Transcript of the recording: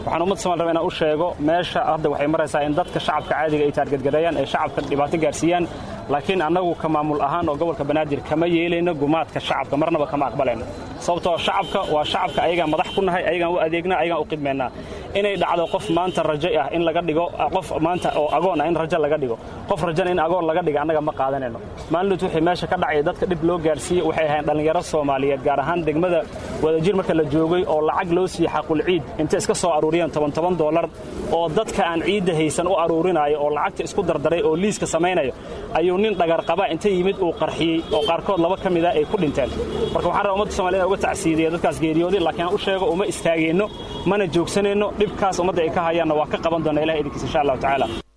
waxaan ummadda somal raba inaan u sheego meesha hadda waxay maraysaa in dadka shacabka caadiga ay taargadgareeyaan ay shacabka dhibaato gaarsiiyaan laakiin annagu ka maamul ahaan oo gobolka banaadir kama yeelayno gumaadka shacabka marnaba kama aqbalayno sababtoo shacabka waa shacabka ayagaan madax ku nahay ayagaan u adeegnaa ayagaan u qidmaynaa inay dhacdo qof maanta rajo ah in laga dhigo qof maanta oo agoon ah in rajo laga dhigo qof rajana in agoon laga dhiga annaga ma qaadanayno maalinut wixii meesha ka dhacaya dadka dhib loo gaarsiiyey waxay ahayn dhallinyaro soomaaliyeed gaar ahaan degmada wadajir marka la joogay oo lacag loo siiyey xaqul ciid intay iska soo aruuriyeen toban toban doolar oo dadka aan ciidda haysan u aruurinayo oo lacagta isku dardaray oo liiska samaynayo ayuu nin dhagarqaba inta yimid uu qarxiyey oo qaarkood laba ka mida ay ku dhinteen marka waxaan rabaa ummadda somaliyed uga tacsiidiya dadkaas geeriyooday laakiin aan u sheego uma istaageenno mana joogsanayno dhibkaas ummadda ay ka hayaanna waa ka qaban doona ilaha idinkiisa insha allahu tacaala